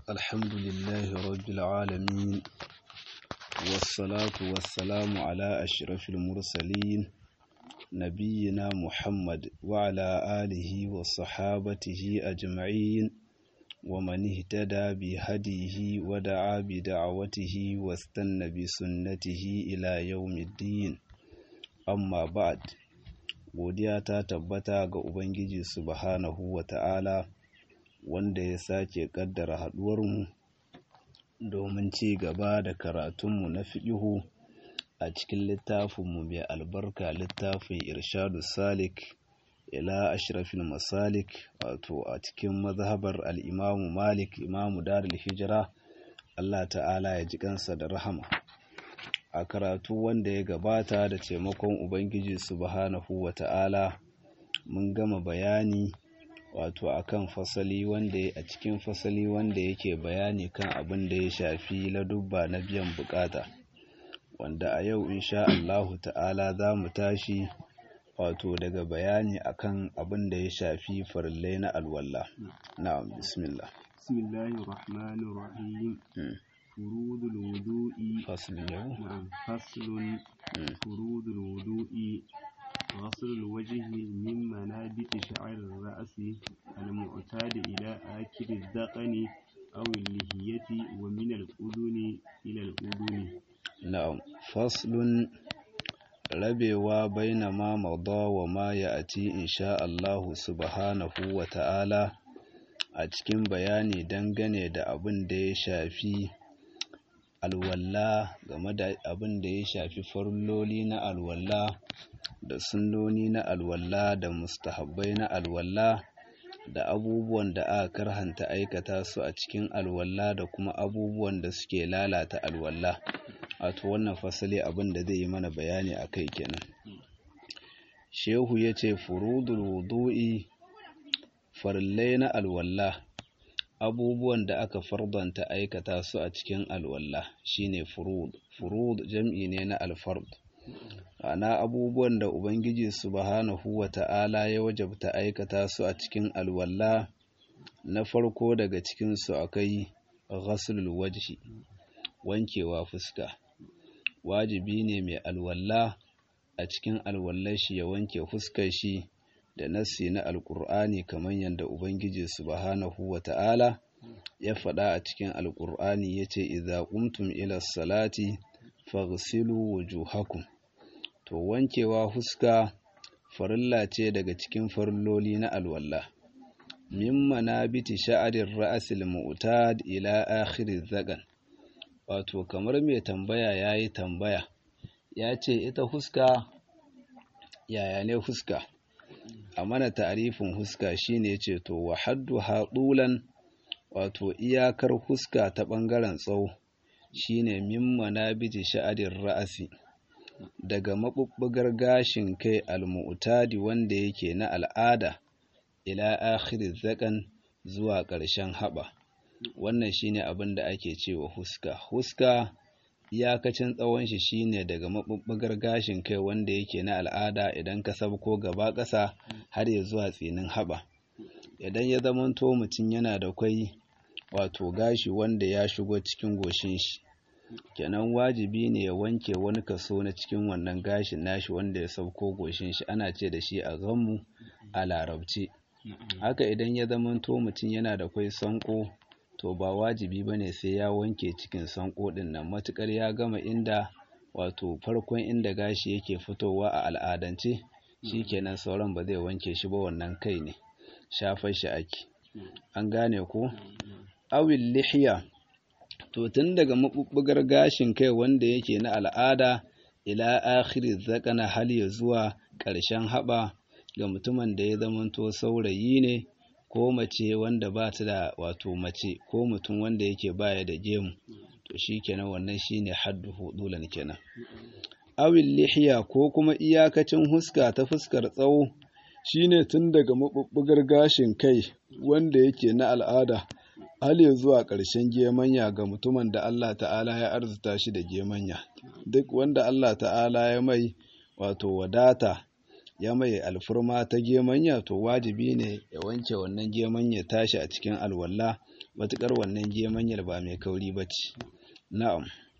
الحمد لله رب العالمين والصلاة والسلام على أشرف المرسلين نبينا محمد وعلى آله وصحابته أجمعين ومن اهتدى بهديه ودعا بدعوته واستنى بسنته إلى يوم الدين أما بعد godiya ta tabbata ga Ubangiji subhanahu wa ta'ala wanda ya sake ƙaddara haɗuwarmu domin ci gaba da karatunmu na fiƙihu a cikin littafinmu mai albarka littafin irshadu salik ila ashrafin masalik wato a cikin mazhabar al'imamu malik imamu darul hijira Allah ta'ala ya ji kansa da rahama a karatu wanda ya gabata da taimakon Ubangiji subhanahu wa ta'ala mun gama bayani wato akan fasali wanda a cikin fasali wanda yake bayani kan abin da ya shafi ladubba na biyan bukata wanda a yau insha Allahu ta'ala za mu tashi wato daga bayani akan abin da ya shafi farillai na alwala na'am bismillah bismillahir rahmanir rahim فروض الوضوء فصل اليوم نعم فصل فروض الوضوء غسل الوجه من منابت شعر الرأس المعتاد إلى آخر الذقن أو اللحية ومن الأذن إلى الأذن na'am faslun rabewa baina ma mada wa ma ya'ti insha Allahu subhanahu wa ta'ala a cikin bayani dangane da abin da ya shafi alwalla game da abin da ya shafi farloli na alwalla da sunnoni na alwalla da mustahabbai na alwalla da abubuwan da aka karhanta aikata su a cikin alwalla da kuma abubuwan da suke lalata alwalla wato wannan fasali abin da zai yi mana bayani a kai kenan shehu ya ce furudul wudu'i farillai na alwalla abubuwan da aka fardanta aikata su a cikin alwalla shine furud furud jam'i ne na alfard ana abubuwan da ubangiji subhanahu wata'ala ya wajabta aikata su a cikin alwalla na farko daga cikin su akai ghaslul wajhi wankewa fuska wajibi ne mai alwalla a cikin alwallar shi ya wanke fuskar shi da nassi na alkur'ani kamar yadda ubangiji subhanahu wata'ala ya faɗa a cikin alkur'ani yace idza qumtum ila salati faghsilu wujuhakum to wankewa fuska farilla ce daga cikin farilloli na alwalla min manabiti sha'arir ra'sil mu'tad ila akhiriz zagan wato kamar mai tambaya yayi tambaya ya ce ita huska yaya ne huska a mana ta'arifin huska shine yace to wa haddu hadulan wato iyakar huska ta bangaren tsawo shine min manabiti sha'adir ra'asi daga mabubbugar gashin kai almu'tadi wanda yake na al'ada ila akhiriz zakan zuwa ƙarshen haɓa wannan shine abin da ake cewa huska huska iyakacin tsawon shi shine daga mabubbugar gashin kai wanda yake na al'ada idan ka sabko gaba ƙasa har ya zuwa tsinin haɓa idan ya zamanto mutum yana da kwai wato gashi wanda ya shigo cikin goshin shi kenan wajibi ne ya wanke wani kaso na cikin wannan gashin nashi wanda ya sauko goshin shi ana ce da shi a ganmu a larabci haka idan ya zamanto mutum yana da kwai sanko to ba wajibi ba ne sai ya wanke cikin sanko ɗin nan matuƙar ya gama inda wato farkon inda gashi yake fitowa a al'adance shi kenan sauran ba zai wanke shi ba wannan kai ne shafar shi ake an gane ko awil lihiya to tun daga mabubbugar gashin kai wanda yake na al'ada ila akhiri zakana hal ya zuwa ƙarshen haɓa ga mutumin da ya zamanto saurayi ne ko mace wanda ba ta da wato mace ko mutum wanda yake baya da gemu to shi kenan wannan shine haddu hudulan kenan awil lihiya ko kuma iyakacin huska ta fuskar tsawo shine tun daga mabubbugar gashin kai wanda yake na al'ada hal ya zuwa ƙarshen gemanya ga mutumin da Allah ta'ala ya arzuta shi da gemanya duk wanda Allah ta'ala ya mai wato wadata ya mai alfurma ta gemanya to wajibi ne ya wanke wannan gemanya tashi a cikin alwala matukar wannan gemanyar ba mai kauri ba ce na'am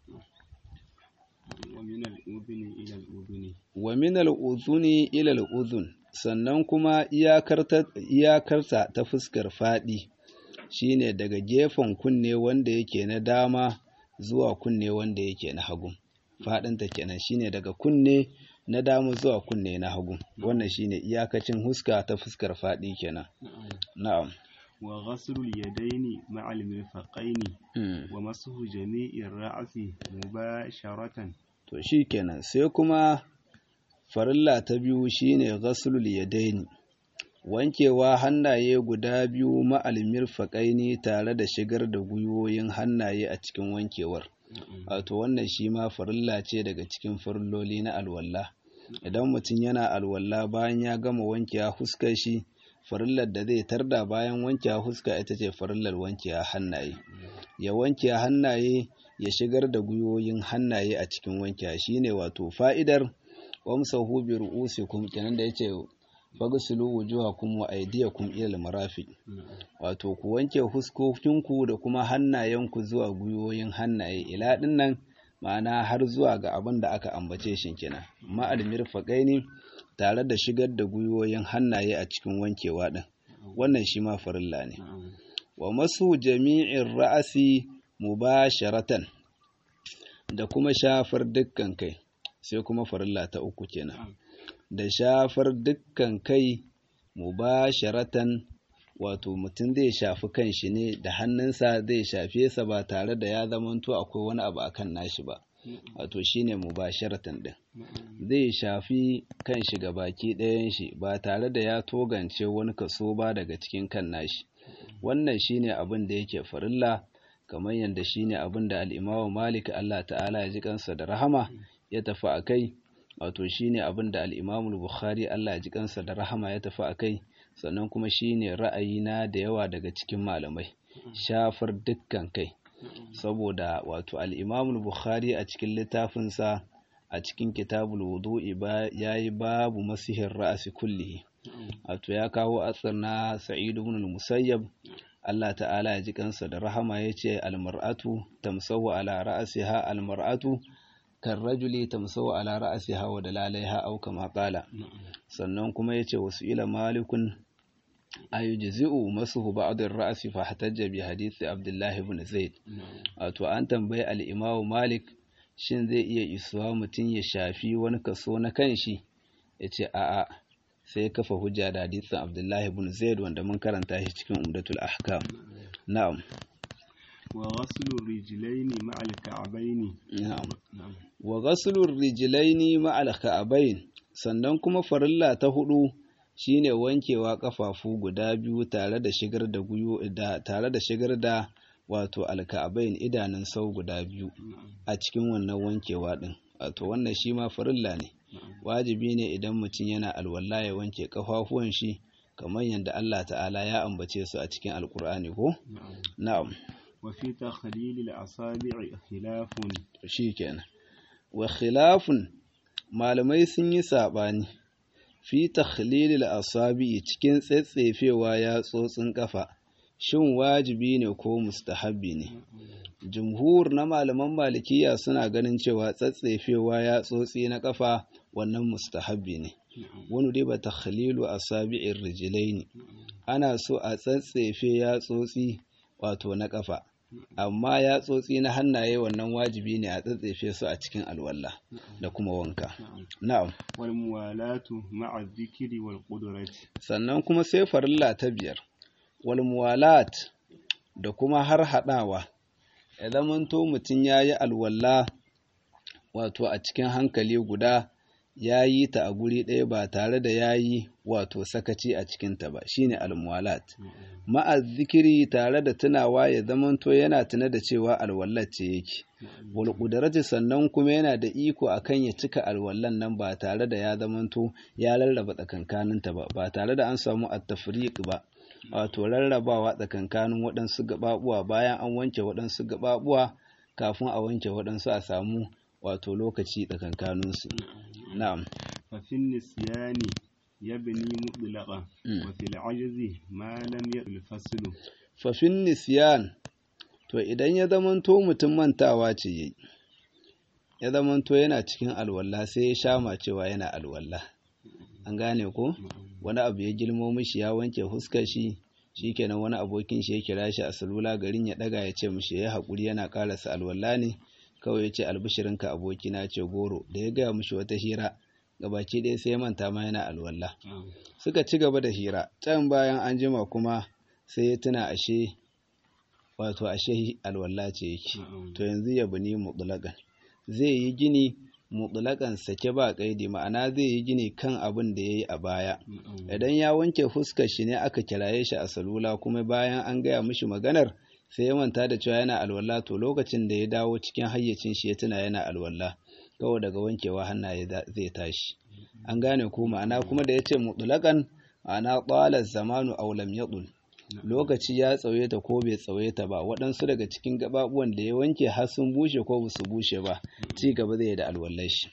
wa min al'udhuni ila al'udhun sannan kuma iyakarta ta fuskar faɗi shine daga gefen kunne wanda yake na dama zuwa kunne wanda yake na hagu faɗinta kenan shine daga kunne na dama zuwa kunne na hagu wannan shine iyakacin huska ta fuskar faɗi kenan na'am wa ghaslul yadaini ma'al mirfaqaini wa masuhu jami'ir ra'si mubasharatan to shikenan sai kuma farilla ta biyu shine ghaslul yadaini wankewa hannaye guda biyu ma'al mirfaqaini tare da shigar da gwiwoyin hannaye a cikin wankewar wato wannan shi ma farilla ce daga cikin farilloli na alwala idan mutum yana alwala bayan ya gama wankewa huskar shi farillar da zai tarda bayan wankewa huska ita ce farillar wankewa hannaye ya wanke hannaye ya shigar da gwiwoyin hannaye a cikin wankewa shine wato fa'idar wamsahu bi ru'usikum kenan da yace fagsulu wujuhakum wa aydiyakum ila al-marafiq wato ku wanke huskokinku da kuma hannayenku zuwa gwiwoyin hannaye ila dinnan ma'ana har zuwa ga abin da aka ambace shi kenan ma'al mirfaqaini tare da shigar da gwiwoyin hannaye a cikin wankewa din wannan shi ma farilla ne wa masu jami'in ra'asi mubasharatan da kuma shafar dukkan kai sai kuma farilla ta uku kenan da shafar dukkan kai mubasharatan wato mutum zai shafi kanshi ne da hannunsa zai shafe sa ba tare da ya zamanto akwai wani abu akan nashi ba wato shine mubasharatan din zai shafi kanshi ga baki ɗayan shi ba tare da ya togance wani kaso ba daga cikin kan nashi wannan shine abin da yake farilla kamar yadda shine abin da al-Imam Malik Allah ta'ala ya ji kansa da rahama ya tafi akai wato shine abin da al-Imam Bukhari Allah ya ji kansa da rahama ya tafi akai sannan kuma shine ra'ayina da yawa daga cikin malamai shafar dukkan kai saboda wato al-Imam Bukhari a cikin littafinsa a cikin kitabul wudu'i yayi babu masihin ra'asi kullihi wato ya kawo asar na Sa'id ibn al-Musayyab Allah ta'ala ya ji kansa da rahama yace al-mar'atu tamsahu ala ra'siha al-mar'atu karrajuli tamsahu ala ra'siha wa dalalaiha aw kama qala sannan kuma yace wasu ila malikun ayujzi'u masuhu ba'd ar-ra's fa hatajja bi hadith Abdullah ibn Zaid wato an tambayi al-Imam Malik shin zai iya isuwa mutum ya shafi wani kaso na kanshi yace a'a sai kafa hujja da hadisin Abdullah ibn Zaid wanda mun karanta shi cikin Umdatul Ahkam na'am wa ghaslu rijlaini ma'al ka'bayn na'am wa ghaslu rijlaini ma'al ka'bayn sannan kuma farilla ta hudu shine wankewa kafafu guda biyu tare da shigar da guyo da tare da shigar da wato alka'abain idanun sau guda biyu a cikin wannan wankewa din wato wannan shi ma farilla ne wajibi ne idan mutum yana alwala ya wanke kafafuwan shi kamar yadda Allah ta'ala ya ambace su a cikin alkur'ani ko na'am wa fi takhlil al-asabi' khilafun shikenan wa khilafun malamai sun yi sabani fi takhlil al-asabi' cikin tsetsefewa ya tsotsin kafa shin wajibi ne ko mustahabbi ne jumhur na malaman malikiya suna ganin cewa tsatsefewa ya tsotsi na kafa wannan mustahabbi ne wani dai ba takhlilu asabi'ir rijlaini ana so a tsatsefe ya tsotsi wato na kafa amma ya tsotsi na hannaye wannan wajibi ne a tsatsefe su a cikin alwala da kuma wanka na'am wal muwalatu ma'a dhikri wal qudrati sannan kuma sai farilla ta biyar wal muwalat da kuma har hadawa ya zamanto mutum ya yi alwala wato a cikin hankali guda ya yi ta a guri ɗaya ba tare da ya yi wato sakaci a cikinta ba shine almuwalat ma'a zikiri tare da tunawa ya zamanto yana tuna da cewa alwallar ce yake wal kudarati sannan kuma yana da iko akan ya cika alwallan nan ba tare da ya zamanto ya rarraba tsakankaninta ba ba tare da an samu at-tafriq ba wato rarrabawa tsakankanin waɗansu gaɓaɓuwa bayan an wanke waɗansu gaɓaɓuwa kafin a wanke waɗansu a samu wato lokaci tsakankaninsu na'am fa fin nisyani يبني مطلقا وفي العجز ما لم يطل الفصل fafin nisyan to idan ya zamanto mutum mantawa ce yayi ya zamanto yana cikin alwala sai ya shama cewa yana alwala an gane ko wani abu ya girmo mishi ya wanke huskar shi shikenan wani abokin shi ya kira shi a salula garin ya daga ya ce mishi ya haƙuri yana karasa alwala ne kawai ya ce albishirinka abokina ce goro da ya gaya mishi wata hira gabaki ɗaya sai ya manta ma yana alwala suka ci gaba da hira can bayan an jima kuma sai ya tuna ashe wato ashe alwala ce yake to yanzu ya bani mutlaqan zai yi gini mutlaqan sake ba kaidi ma'ana zai yi gini kan abin da yayi a baya idan ya wanke fuskar shi ne aka kiraye shi a salula kuma bayan an gaya mishi maganar sai ya manta da cewa yana alwala to lokacin da ya dawo cikin hayyacin shi ya tuna yana alwala kawai daga wankewa hannaye zai tashi an gane ko ma'ana kuma da ya ce mutlaqan ma'ana qala zamanu aw lam yadul lokaci ya tsawaita ko bai tsawaita ba waɗansu daga cikin gababuwan da ya wanke har sun bushe ko ba su bushe ba ci gaba zai da alwallar shi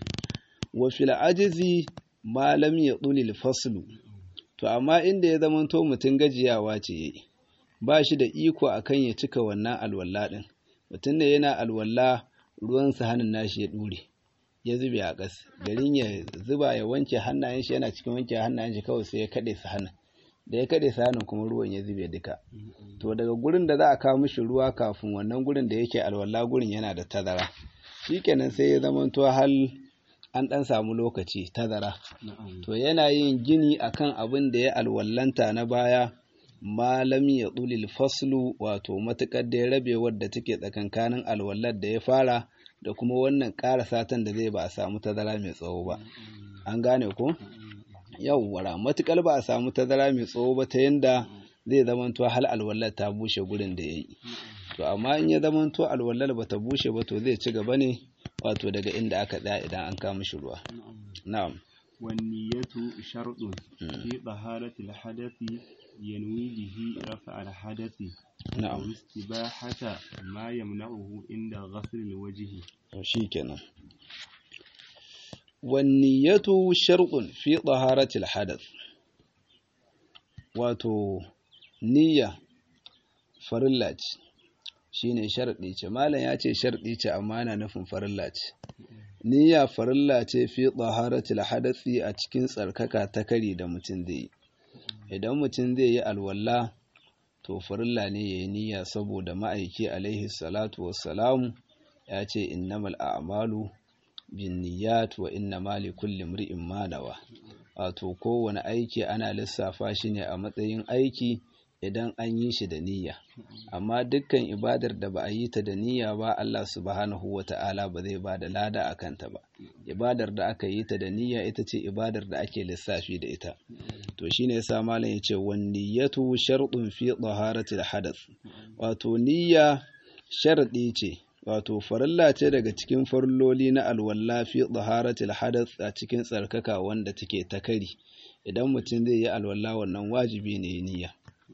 wa fil ajizi ma lam yadul faslu to amma inda ya zamanto mutum gajiyawa ce yayi ba shi da iko akan ya cika wannan alwala din mutum ne yana alwala ruwan hannun nashi ya dure ya zube a ƙas garin ya zuba ya wanke hannayen shi yana cikin wanke hannayen shi kawai sai ya kaɗe su hannun da ya kaɗe su hannun kuma ruwan ya zube duka to daga gurin da za a kawo mishi ruwa kafin wannan gurin da yake alwala gurin yana da tazara shikenan sai ya zamanto hal an ɗan samu lokaci tazara to yana yin gini akan abin da ya alwallanta na baya malam ya ɗulil faslu wato matuƙar da ya rabe wadda take tsakankanin alwallar da ya fara da kuma wannan ƙara satan da zai ba a samu tazara mai tsawo ba an gane ko yawwara matuƙar ba a samu tazara mai tsawo ba ta yanda zai zamanto hal alwallar ta bushe gurin da ya yi to amma in ya zamanto alwallar ba ta bushe ba to zai ci gaba ne wato daga inda aka tsaya idan an kama shi ruwa na'am والنية شرط في طهارة الحدث ينوي به رفع الحدث نعم أو استباحة ما يمنعه عند غسل الوجه shikenan wanniyatu sharqun fi taharatil hadath wato niyya farilla ce shine sharɗi ce malam ya ce sharɗi ce amma yana nufin farilla ce niyya farilla ce fi taharatil hadathi a cikin tsarkaka ta kari da mutum zai yi idan mutum zai yi alwala to farilla ne yayi niyya saboda ma'aiki alaihi salatu wassalamu ya ce innamal a'malu bin niyyat wa innama li kulli imri'in ma nawa wato kowane aiki ana lissafa shi ne a matsayin aiki idan an yi shi da niyya amma dukkan ibadar da ba a yi ta da niyya ba Allah subhanahu wa ta'ala ba zai ba da lada a kanta ba ibadar da aka yi ta da niyya ita ce ibadar da ake lissafi da ita to shine yasa malam yace wan niyyatu shartun fi taharatil hadath wato niyya sharadi ce wato farilla ce daga cikin farilloli na alwalla fi taharatil hadath a cikin tsarkaka wanda take ta kari idan mutum zai yi alwala wannan wajibi ne niyya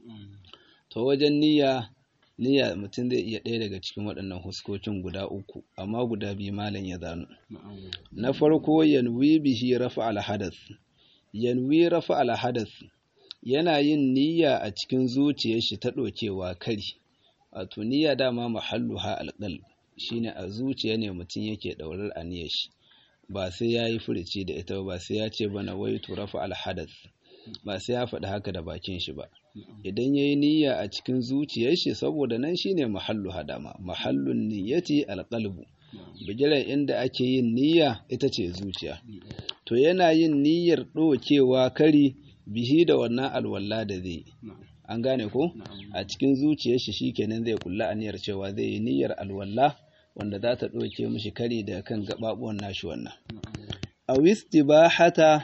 to wajen niyya niyya mutum zai iya ɗaya daga cikin waɗannan huskokin guda uku amma guda biyu malam ya zano na farko yanwi bihi rafa al hadath yanwi rafa al hadath yana yin niyya a cikin zuciyar shi ta ɗokewa kari wato niyya dama mahalluha alqalb shine a zuciya ne mutum yake ɗaurar aniyar shi ba sai ya yi furici da ita ba sai ya ce bana wai rafa al hadath ba sai ya faɗi haka da bakin shi ba idan ya yi niyya a cikin zuciyar shi saboda nan shine mahallu hadama mahallun niyyati alqalbu bigiran inda ake yin niyya ita ce zuciya to yana yin niyyar ɗokewa kari bihi da wannan alwala da zai an gane ko a cikin zuciyar shi shikenan zai kulla aniyar cewa zai yi niyyar alwala wanda za ta ɗauke mishi kari da kan gaɓaɓuwan nashi wannan a wistibahata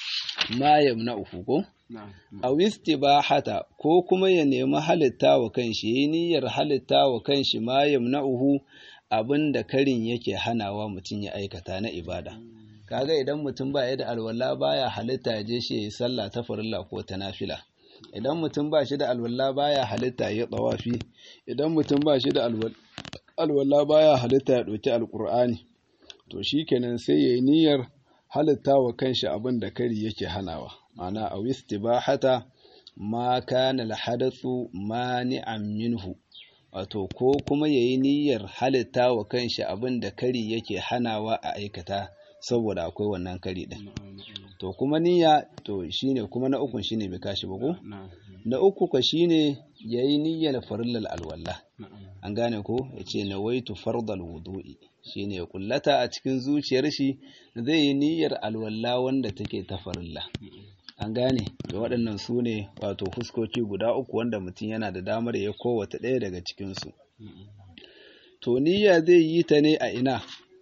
ma yamna'uhu ko a wistibahata ko kuma ya nemi halitta wa kanshi yi niyyar halitta wa kanshi ma yamna'uhu abinda karin yake hanawa mutum ya aikata na ibada kaga idan mutum ba ya da alwala baya halitta ya je shi ya yi sallah ta farilla ko ta nafila idan mutum ba shi da alwala baya halitta ya tsawafi idan mutum ba shi da alwala baya halitta ya ɗauki alƙur'ani to shikenan sai ya yi niyyar halitta wa kanshi abin da kari yake hanawa ma'ana a istibahata ma kana alhadathu mani'an minhu wato ko kuma yayi niyyar halitta wa kanshi abin da kari yake hanawa a aikata saboda akwai wannan kari din to kuma niyya to shine kuma na ukun shine bai kashi ba ko na uku ka shine yayi niyyar farillal alwala an gane ko yace nawaitu fardal wudu'i shine ya kullata a cikin zuciyar shi zai yi niyyar alwala wanda take ta farilla an gane da waɗannan su ne wato fuskoki guda uku wanda mutum yana da damar ya kowace ɗaya daga cikinsu to niyya zai yi ta ne a ina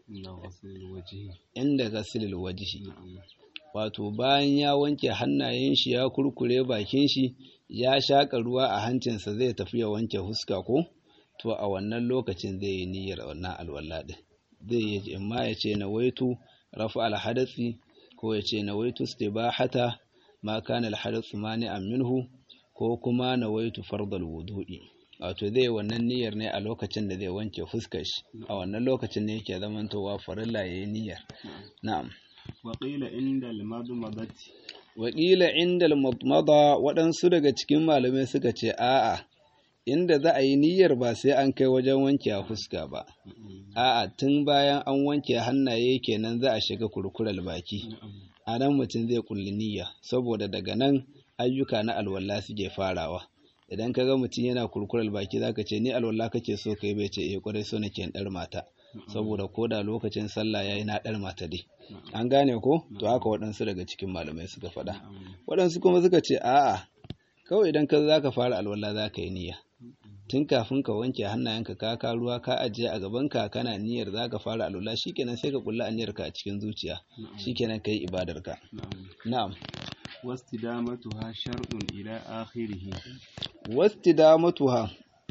inda gasilil wajihi wato bayan ya wanke hannayen shi ya kurkure bakin shi ya shaƙa ruwa a hancinsa zai tafi ya wanke huska ko to a wannan lokacin zai yi niyyar wannan alwala ɗin zai yi imma ya ce na waitu rafa alhadatsi ko ya ce na waitu istibahata ma kana alhadatsu mani'an minhu ko kuma na waitu fardal wudu'i wato zai wannan niyyar ne a lokacin da zai wanke fuskar shi a wannan lokacin ne yake zamantowa farilla yayi niyyar na'am waƙila inda almadmadati waƙila inda almadmada waɗansu daga cikin malamai suka ce a'a inda za a yi niyyar ba sai an kai wajen wanke a fuska ba a'a tun bayan an wanke hannaye kenan za a shiga kurkurar baki a nan mutum zai kulli niyya saboda daga nan ayyuka na alwala suke farawa idan ka ga mutum yana kurkurar baki zaka ce ni alwala kake so kai bai ce eh kwarai so nake ɗar mata saboda ko da lokacin sallah yayi na ɗar mata dai an gane ko to haka waɗansu daga cikin malamai suka faɗa waɗansu kuma suka ce a'a kawai idan ka zaka fara alwala zaka yi niyya tun kafin ka wanke hannayenka ka ka ruwa ka ajiye a gabanka kana niyyar zaka fara alwala shikenan sai ka kulla aniyarka a cikin zuciya shikenan kai ibadarka na'am wastidamatuha shar'un ila akhirih wastidamatuha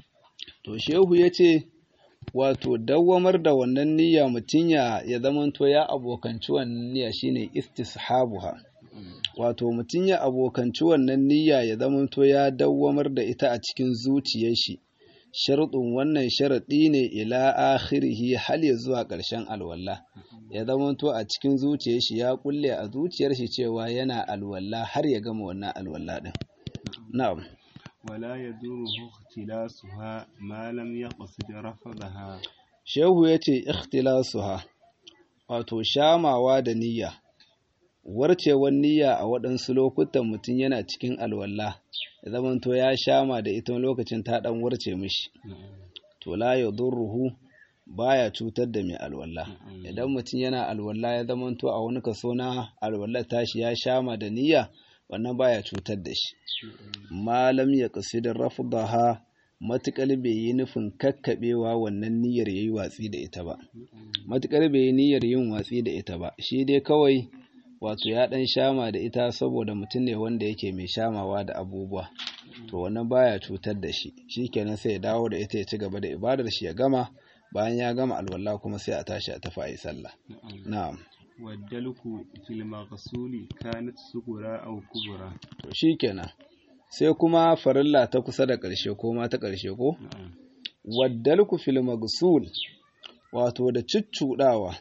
to shehu yace wato dawwamar da wannan niyya mutun ya ya zamanto ya abokanci wannan niyya shine istishabuha wato mutun ya abokanci wannan niyya ya zamanto ya dawwamar da ita a cikin zuciyar shi sharuɗin wannan sharaɗi ne ila akhirihi hal ya zuwa ƙarshen alwala ya zamanto a cikin zuciyar shi ya kulle a zuciyar shi cewa yana alwala har ya gama wannan alwala din na'am wala yaduruhu ikhtilasuha ma lam yaqsid rafadaha shehu yace ikhtilasuha wato shamawa da niyya warcewar niyya a waɗansu lokutan mutum yana cikin alwala ya zamanto ya shama da ita lokacin ta ɗan warce mishi to la ya durruhu baya cutar da mai alwala idan mutum yana alwala ya zamanto a wani kaso na alwala tashi ya shama da niyya wannan baya cutar da shi malam ya kasidin rafdaha matuƙar bai yi nufin kakkaɓewa wannan niyyar ya yi watsi da ita ba matuƙar bai yi niyyar yin watsi da ita ba shi dai kawai wato ya ɗan shama da ita saboda mutum ne wanda yake mai shamawa da abubuwa to wannan baya cutar da shi shikenan sai ya dawo da ita ya ci gaba da ibadar shi ya gama bayan ya gama alwala kuma sai a tashi a tafi a yi sallah na'am waddalku fil maghsuli kanat sugura aw kubra to shikenan sai kuma farilla ta kusa da ƙarshe ko ma ta ƙarshe ko waddalku fil maghsul wato da cuccudawa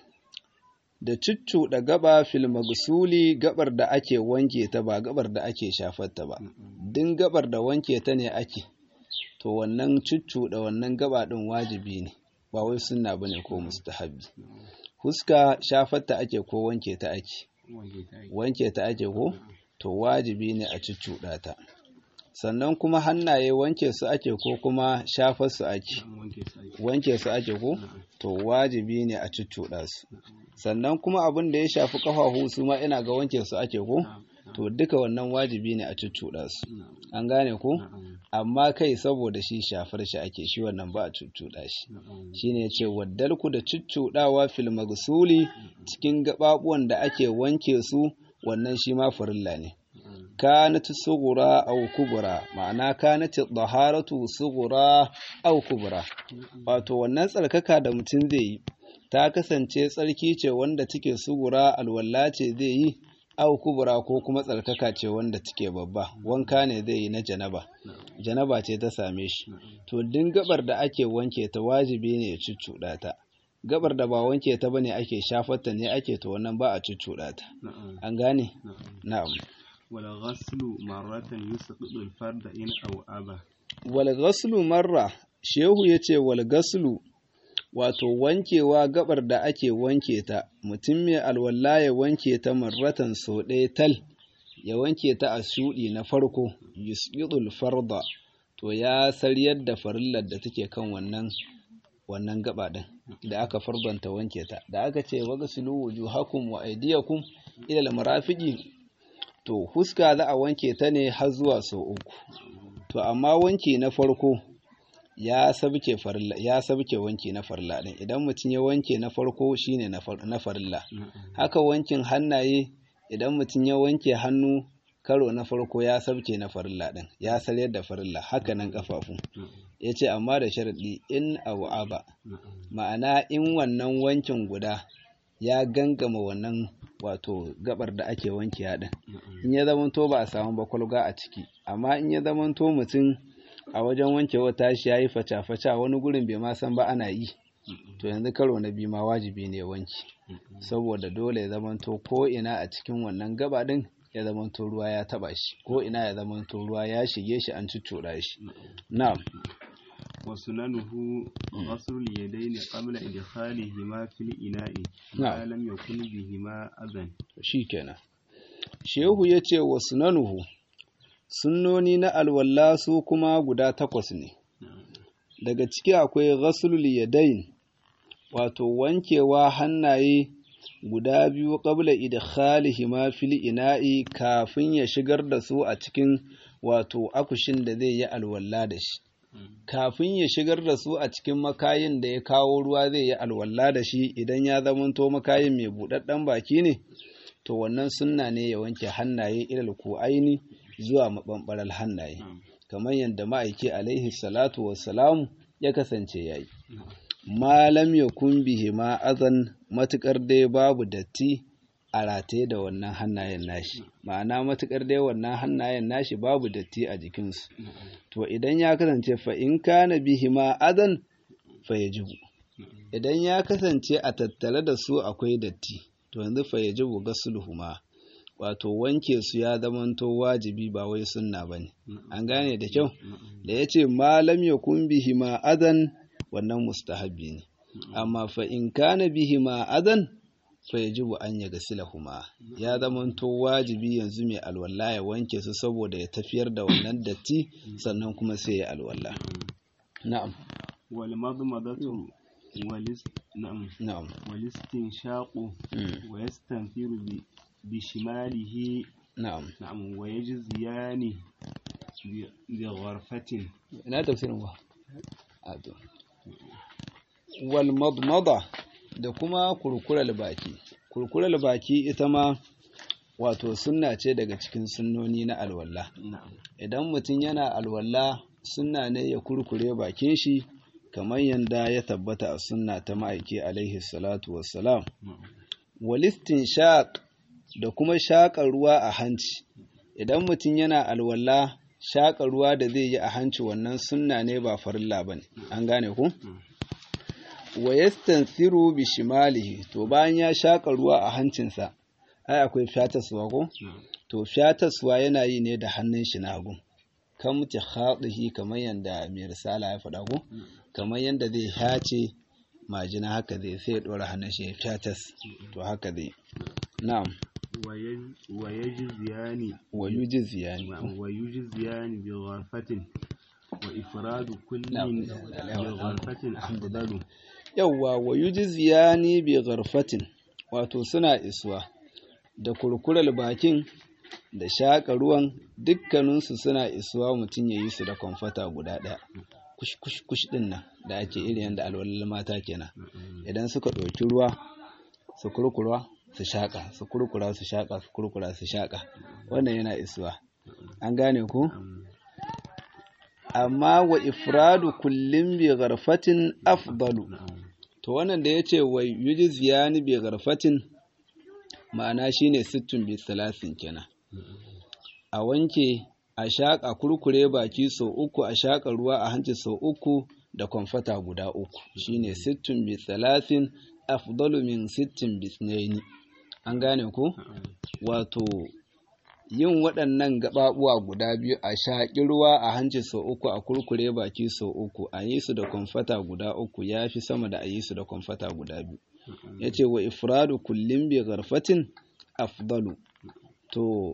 da cuccuɗa gaba fil magsuli gabar da ake wanke ta ba gabar da ake shafar ta ba din gabar da wanke ta ne ake to wannan cuccuɗa wannan gaba ɗin wajibi ne ba wai sunna bane ko mustahabi huska shafar ta ake ko wanke ta ake wanke ta ake ko to wajibi ne a cuccuɗa ta sannan kuma hannaye wanke su ake ko kuma shafar su ake wanke su ake ko to wajibi ne a cuccuɗa su sannan kuma abin da ya shafi ƙafafu su ma ina ga wanke su ake ko to duka wannan wajibi ne a cuccuɗa su an gane ko amma kai saboda shi shafar shi ake shi wannan ba a cuccuɗa shi shine ce waddalku da cuccuɗawa fil magsuli cikin gaɓaɓuwan da ake wanke su wannan shi ma farilla ne kanat sughra aw kubra ma'ana kanat taharatu sughra aw kubra wato wannan tsarkaka da mutum zai yi ta kasance tsarki ce wanda take sugura alwala ce zai yi aw kubra ko kuma tsarkaka ce wanda take babba wanka ne zai yi na janaba janaba ce ta same shi to din gabar da ake wanke ta wajibi ne ya cuccuɗa ta gabar da ba wanke ta bane ake shafarta ne ake to wannan ba a cuccuɗa ta an gane na'am والغسل مرة يسقط الفرد إن أو أبى wal ghaslu marra shehu yace wal ghaslu wato wankewa gabar da ake wanke ta mutum mai alwala ya wanke ta marratan sau ɗaya tal ya wanke ta a shuɗi na farko yusqidul farda to ya saryar da farillar da take kan wannan wannan gaba din da aka fardanta wanke ta da aka ce waghsilu wujuhakum wa aydiyakum ila al-marafiqi to huska za a wanke ta ne har zuwa sau uku to amma wanki na farko ya sabke farilla ya sabke wanki na farilla din idan mutum ya wanke na farko shine na far- na farilla haka wankin hannaye idan mutum ya wanke hannu karo na farko ya sabke na farilla din ya saryar da farilla haka nan kafafu yace amma da sharadi in aba ma'ana in wannan wankin guda ya gangama wannan wato gabar da ake wanke din in ya zamanto ba a samu bakwalga a ciki amma in ya zamanto mutum a wajen wankewa tashi ya yi faca-faca wani gurin bai ma san ba ana yi to yanzu karo na biyu ma wajibi ne wanki saboda dole ya zamanto ko ina a cikin wannan gaba din ya zamanto ruwa ya taba shi ko ina ya zamanto ruwa ya shige shi an cuccura shi na'am وسننه غسل اليدين قبل إدخالهما في الإناء ما نعم. لم يكن بهما أذى shikenan shehu ya ce wa sunanuhu sunnoni na alwalla su kuma guda takwas ne daga ciki akwai ghaslul yadain wato wankewa hannaye guda biyu qabla idkhalihima fil ina'i kafin ya shigar da su a cikin wato akushin da zai yi alwalla da shi kafin ya shigar da su a cikin makayin da ya kawo ruwa zai yi alwalla da shi idan ya zamanto makayin mai buɗaɗɗen baki ne to wannan sunna ne ya wanke hannaye ilal aini zuwa maɓanɓarar hannaye kamar yadda ma'aiki alaihi salatu wassalamu ya kasance yayi malam ya bihi ma azan matukar dai babu datti a rataye da wannan hannayen nashi ma'ana matukar dai wannan hannayen nashi babu datti a jikinsu to idan ya kasance fa in kana bihi ma azan fa yajibu idan ya kasance a tattare da su akwai datti to yanzu fa yajibu gasluhuma wato wanke su ya zamanto wajibi ba wai sunna bane an gane da kyau da yace malam yakun bihi ma adan wannan mustahabbi ne amma fa in kana bihi ma adan fa yajibu an yaghsilahuma ya zamanto wajibi yanzu mai alwala ya wanke su saboda ya tafiyar da wannan datti sannan kuma sai ya alwala na'am والمضمضة والاست... نعم na'am والاستنشاق mm, ويستنثر ب... بشماله na'am نعم ويجزيان ب... بغرفة ina tafsirin ba a to wal madmada da kuma kurkurar baki kurkurar baki ita ma wato sunna ce daga cikin sunnoni na alwala نعم idan mutum yana alwala sunna ne ya kurkure bakin shi kamar yadda ya tabbata a sunna ta ma'aiki alaihi salatu wassalam walistin shaq da kuma shaƙa ruwa a hanci idan mutum yana alwala shaƙa ruwa da zai yi a hanci wannan sunna ne ba farilla ba ne an gane ku wa yastansiru bi shimalihi to bayan ya shaƙa ruwa a hancinsa ai akwai fyataswa ko to fyataswa yana yi ne da hannun shi na hagu kan mutu haɗihi kamar yadda mai risala ya faɗa ko kamar yadda zai hace majina haka zai sai ya ɗora hannun shi ya fyatas to haka zai na'am ويج... ويجزيان wa yujziyani نعم ويجزيان بغرفة وإفراد كل نعم. بغرفة أفضل yawwa wa yujziyani bi gharfatin wato suna isuwa da kurkurar bakin da shaƙa ruwan dukkaninsu suna isuwa mutum ya yi su da kwamfata guda ɗaya kush kush kush ɗin nan da ake iri yadda alwalar mata kenan idan suka ɗauki ruwa su kurkura su shaƙa su kurkura su shaƙa su kurkura su shaƙa wannan yana isuwa an gane ku amma wa ifradu kullum bi gharfatin afdalu to wannan da yace wa yujziyani bi gharfatin ma'ana shine sittun bi salasin kenan a wanke a shaƙa kurkure baki sau uku a shaƙa ruwa a hanci sau uku da kwamfata guda uku shine sittun bi salasin afdalu min sittin bi tsnaini an gane ku wato yin waɗannan gaɓaɓuwa guda biyu a shaƙi ruwa a hanci sau uku a kurkure baki sau uku a yi su da kwamfata guda uku ya fi sama da a yi su da kwamfata guda biyu ya ce wa ifradu kullum bi garfatin afdalu to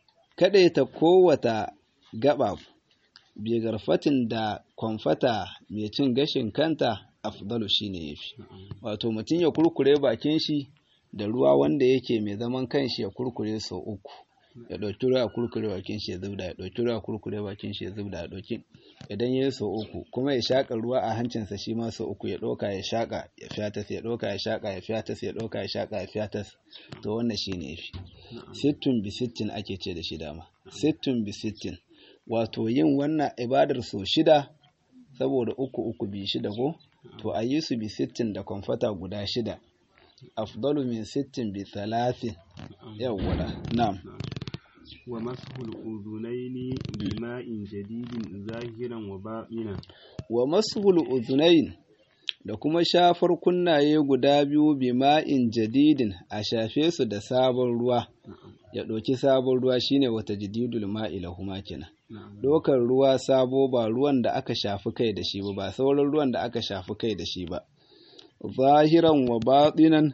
ta kowata gaba bi garfatin da kwamfata mai cin gashin kanta afdalu shine yafi wato mutum ya kurkure bakin shi da ruwa wanda yake mai zaman kanshi ya kurkure sau uku ya ɗauki ruwa kurkure bakin shi ya zubda ya ɗauki ruwa kurkure bakin shi ya zubda ya ɗauki idan ya yi sau uku kuma ya shaƙa ruwa a hancinsa shi ma sau uku ya ɗauka ya shaƙa ya fiyatas ya ɗauka ya shaƙa ya fiyatas ya ɗauka ya shaƙa ya fiyatas to wannan shi ne yafi sittin bi sittin ake ce da shi dama sittin bi sittin wato yin wannan ibadar sau shida saboda uku uku bi shida ko to a yi su bi sittin da kwamfata guda shida afdalu min sittin bi talatin yawwala na'am wa mashul uzunaini bima'in jadidin zahiran wa ba'inan wa mashul uzunain da kuma shafar kunnaye guda biyu bima'in jadidin a shafe su da sabon ruwa ya ɗauki sabon ruwa shine wata jadidul ma'i lahuma kenan ɗaukar ruwa sabo ba ruwan da aka shafi kai da shi ba ba sauran ruwan da aka shafi kai da shi ba zahiran wa baɗinan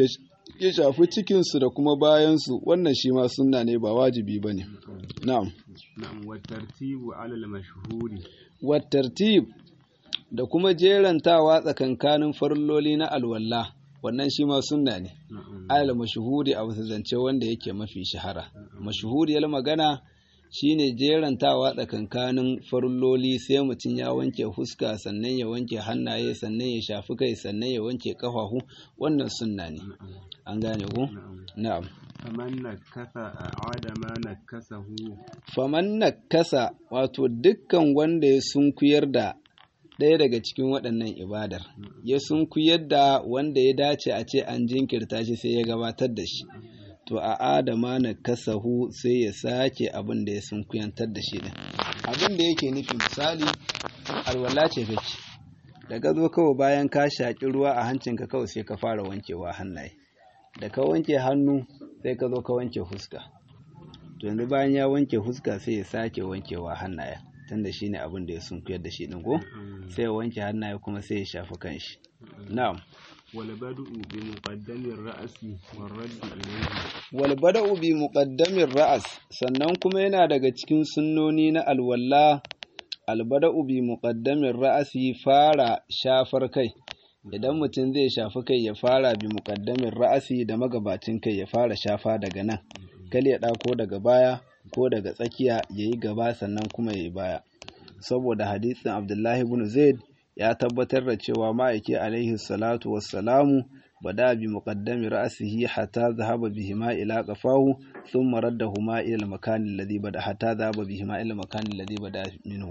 ya shafi cikinsu da kuma bayansu wannan shi ma sunna ne ba wajibi ba ne na'am na'am wa tartibu alal mashhuri wa tartib da kuma jerantawa tsakankanin farilloli na alwala wannan shi ma sunna ne alal mashhuri a wasu zance wanda yake mafi shahara mashhuriyar magana shine jerantawa tsakankanin farilloli sai mutum ya wanke fuska sannan ya wanke hannaye sannan ya shafi kai sannan ya wanke kafafu wannan sunna ne an gane ku na'am faman nakasa a'ada ma nakasahu faman nakasa wato dukkan wanda ya sunkuyar da ɗaya daga cikin waɗannan ibadar ya sunkuyar da wanda ya dace a ce an jinkirta shi sai ya gabatar da shi to a adama na kasahu sai ya sake abin da ya sunkuyantar da shi din abin da yake nufi misali alwala ce kake da ka zo kawai bayan ka shaƙi ruwa a hancinka kawai sai ka fara wankewa hannaye da ka wanke hannu sai ka zo ka wanke fuska to yanzu bayan ya wanke fuska sai ya sake wankewa hannaye tunda shine abin da ya sunkuyar da shi din ko sai ya wanke hannaye kuma sai ya shafi kanshi na'am والبدء بمقدم الرأس والرد إليه والبدء بمقدم الرأس sannan kuma yana daga cikin sunnoni na alwalla albada'u bi muqaddamin ra'asi fara shafar kai idan mutum zai shafi kai ya fara bi muqaddamin ra'asi da magabacin kai ya fara shafa daga nan kal ya ɗako daga baya ko daga tsakiya yayi gaba sannan kuma yayi baya saboda hadisin Abdullahi ibn Zaid ya tabbatar da cewa ma'aiki alaihi salatu wassalamu bada bi muqaddami ra'sihi hatta zahaba bihima ila qafahu thumma raddahuma ila al-makan alladhi bada hatta zahaba bihima ila al-makan alladhi bada minhu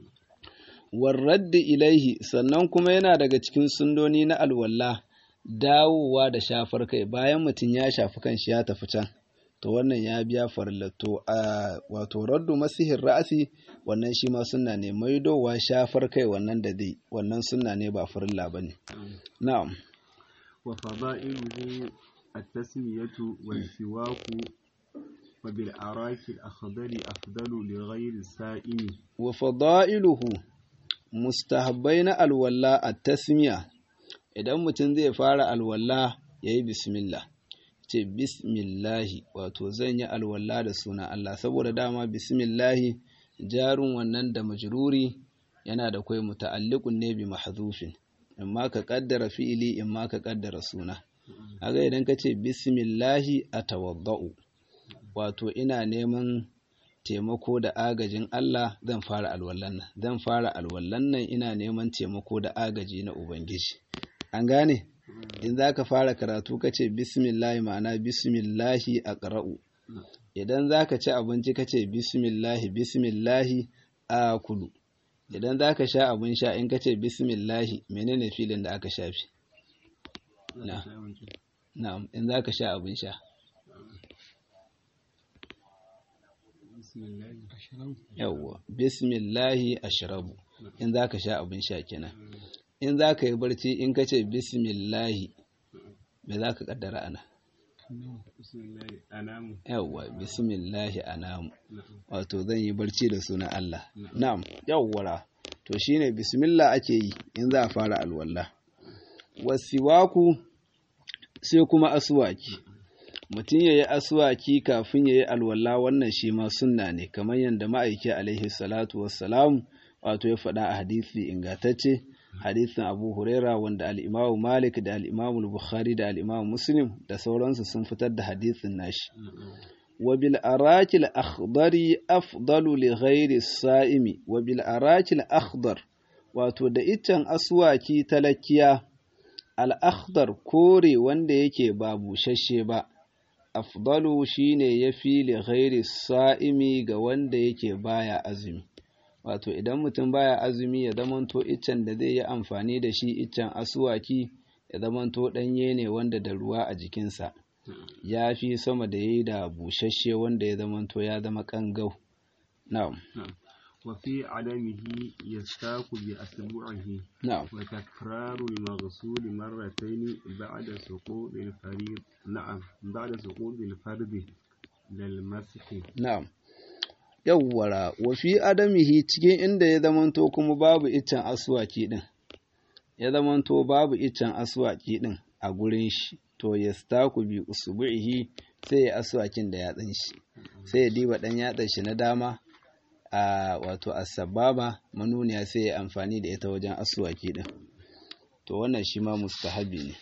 warradd ilaihi sannan kuma yana daga cikin sundoni na alwalla dawowa da shafar kai bayan mutum ya shafi kanshi ya tafi can to wannan ya biya farillato a wato raddu masihin ra'asi wannan shi ma sunna ne maidowa shafar kai wannan da zai wannan sunna ne ba farilla ba ne na'am wa fada'iluhu at-tasmiyatu wal siwaku wa bil araki al-akhdari afdalu li ghayri sa'imi wa fada'iluhu mustahabbai na alwala at-tasmiya idan mutum zai fara alwala yayi bismillah ce bismillahi wato zan yi alwala da suna Allah saboda dama bismillahi jarun wannan da majruri yana da kai muta'alliqun ne bi mahdhufin amma ka kaddara fi'ili imma ka kaddara suna kaga idan ka ce bismillahi atawaddau wato ina neman taimako da agajin Allah zan fara alwallan nan zan fara alwallan nan ina neman taimako da agaji na ubangiji an gane in za ka fara karatu ka ce bismillahi ma'ana bismillahi a ƙara'u idan za ka ci abinci ka ce bismillahi bismillahi a kulu idan za ka sha abin sha in ka ce bismillahi menene filin da aka shafi na'am in za ka sha abin sha yawwa bismillahi ashrabu in za ka sha abin sha kenan in za ka yi barci in ka ce bismillahi me za ka kaddara ana bismillah anamu yawwa bismillahi anamu wato zan yi barci da sunan Allah na'am yawwara to shine bismillah ake yi in za a fara alwala wasiwaku sai kuma aswaki mutum yayi aswaki kafin yayi alwala wannan shi ma sunna ne kamar yadda ma'aiki alaihi salatu wassalam wato ya faɗa a hadisi ingantacce hadisin Abu Huraira wanda al-Imam Malik da al-Imam Bukhari da al-Imam Muslim da sauransu sun fitar da hadisin nashi wa bil arakil akhdari afdalu li ghairi saimi wa bil arakil akhdar wato da iccen aswaki talakiya al akhdar kore wanda yake ba bushashe ba afdalu shine yafi li ghairi saimi ga wanda yake baya azumi wato idan mutum baya azumi ya zamanto iccen da zai yi amfani da shi iccen asuwaki ya zamanto ɗanye ne wanda da ruwa a jikinsa ya fi sama da ya yi da busasshe wanda ya zamanto ya zama ƙangau na'am وفي عدمه يستاك بأسبوعه na'am وتكرار المغسول مرتين بعد سقوط الفريض نعم بعد سقوط الفرد للمسح na'am yawwara wa fi adamihi cikin inda ya zamanto kuma babu iccen aswaki din ya zamanto babu iccen aswaki din a gurin shi to yastaku bi usbu'ihi sai ya aswakin da yatsin shi sai ya diba dan yatsan shi na dama a wato asbaba manuniya sai ya amfani da ita wajen aswaki din to wannan shi ma mustahabi ne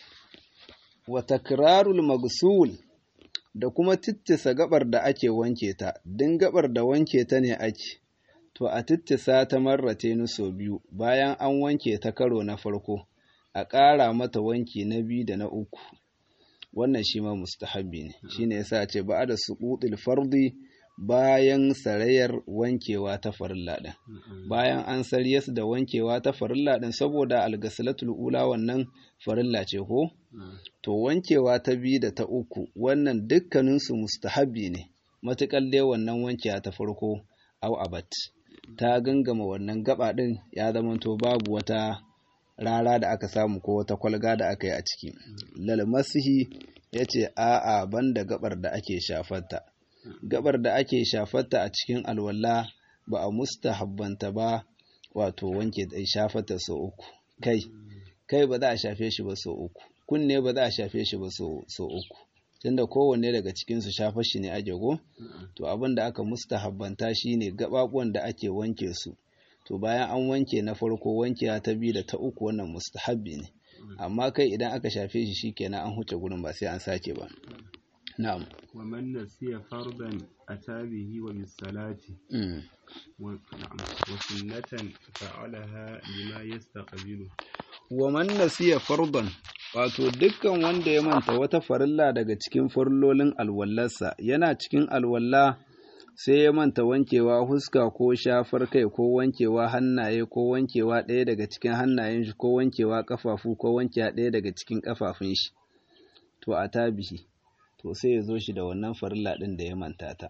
wa takrarul magsul da kuma tittisa gabar da ake wanke ta, din gabar da wanke ta ne ake, to a tittisa ta marrate ni sau biyu bayan an wanke ta karo na farko, a ƙara mata wanki na biyu da na uku. Wannan shi ma mustahabbi ne, shi ne yasa ce ba da suƙuɗil fardi bayan sarayar wankewa ta farilla ɗin. Bayan an sarye su da wankewa ta farilla ɗin saboda algasilatul ula wannan farilla ce ko? to wankewa ta biyu da ta uku wannan dukkaninsu mustahabbi ne matuƙar dai wannan wankewa ta farko au abat ta gangama wannan gaba ɗin ya zamanto babu wata rara da aka samu ko wata kwalga da aka yi a ciki lalmasihi ya ce a'a banda gabar da ake shafarta gabar da ake shafarta a cikin alwala ba a mustahabbanta ba wato wanke shafarta sau uku kai kai ba za a shafe shi ba sau uku kunne ba za a shafe shi ba so uku tunda kowanne daga cikinsu shafa shi ne ake go to abin da aka mustahabbanta shi ne gaɓaɓuwan da ake wanke su to bayan an wanke na farko wankewa ta biyu da ta uku wannan mustahabbi ne amma kai idan aka shafe shi shikenan an huce gurin ba sai an sake ba na'am ومن نسي فرضا أتى به وبالصلاة mm. و- نعم وسنة فعلها لما يستقبله wa man nasiya fardan wato dukkan wanda ya manta wata farilla daga cikin farillolin alwallarsa yana cikin alwalla sai ya manta wankewa huska ko shafar kai ko wankewa hannaye ko wankewa ɗaya daga cikin hannayen shi ko wankewa kafafu ko wankewa ɗaya daga cikin kafafun shi to a tabihi to sai ya zo shi da wannan farilla ɗin da ya manta ta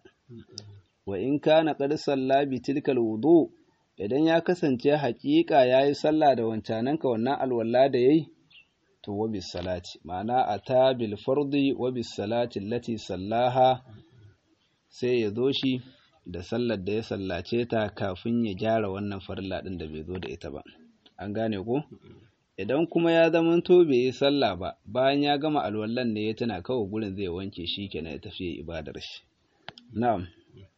wa in kana qad salla bi tilkal wudu idan ya kasance haƙiƙa yayi sallah da wancananka wannan alwala da yayi to wa bis salati ma'ana ata bil fardi wa bis salati allati sallaha sai ya zo shi da sallar da ya sallace ta kafin ya gyara wannan farilla din da bai zo da ita ba an gane ko idan kuma ya zamanto bai yi sallah ba bayan ya gama alwallan ne ya tana kawai gurin zai wanke shi kenan ya tafi ibadar shi na'am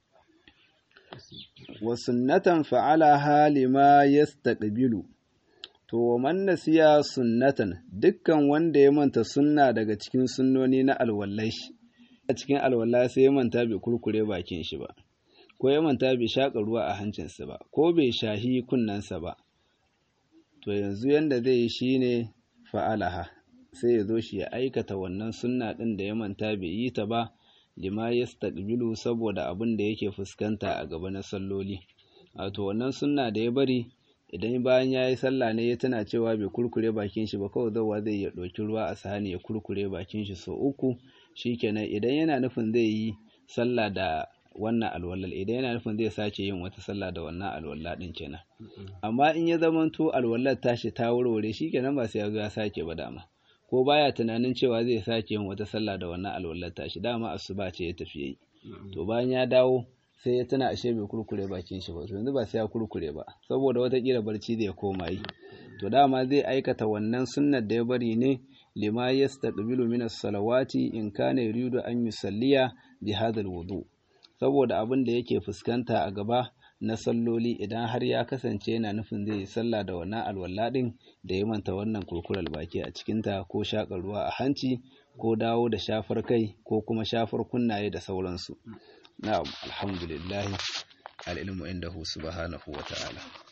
wa sunnatan fa'alaha lima yastaqbilu to wa man nasiya sunnatan dukkan wanda ya manta sunna daga cikin sunnoni na alwallai a cikin alwala sai ya manta bai kurkure bakin shi ba ko ya manta bai shaƙa ruwa a hancinsa ba ko bai shahi kunnensa ba to yanzu yanda zai yi shine fa'alaha sai ya zo shi ya aikata wannan sunna ɗin da ya manta bai yi ta ba lima yastaqbilu saboda abin da yake fuskanta a gaba na salloli wato wannan sunna da ya bari idan bayan ya yi sallah ne ya tana cewa bai kurkure bakin shi ba kawai zauwa zai ya ɗauki ruwa a sahani ya kurkure bakin shi sau uku shikenan idan yana nufin zai yi sallah da wannan alwalal idan yana nufin zai sake yin wata sallah da wannan alwala din kenan amma in ya zamanto alwalar tashi ta warware shikenan ba sai ya zo ya sake ba dama ko baya tunanin cewa zai sake yin wata sallah da wannan alwallar tashi dama asuba ce ya tafi yi to bayan ya dawo sai ya tuna ashe bai kurkure bakin shi ba to yanzu ba sai ya kurkure ba saboda watakila barci zai koma yi to dama zai aikata wannan sunnar da ya bari ne lima yastaqbilu min as-salawati in kana yuridu an yusalliya bi hadha al-wudu saboda abin da yake fuskanta a gaba na salloli idan har ya kasance yana nufin zai yi sallah da wannan alwala din da ya manta wannan kurkurar baki a cikinta ko shaƙar ruwa a hanci ko dawo da shafar kai ko kuma shafar kunnaye da sauransu na'am alhamdulillah al'ilmu indahu subhanahu wa ta'ala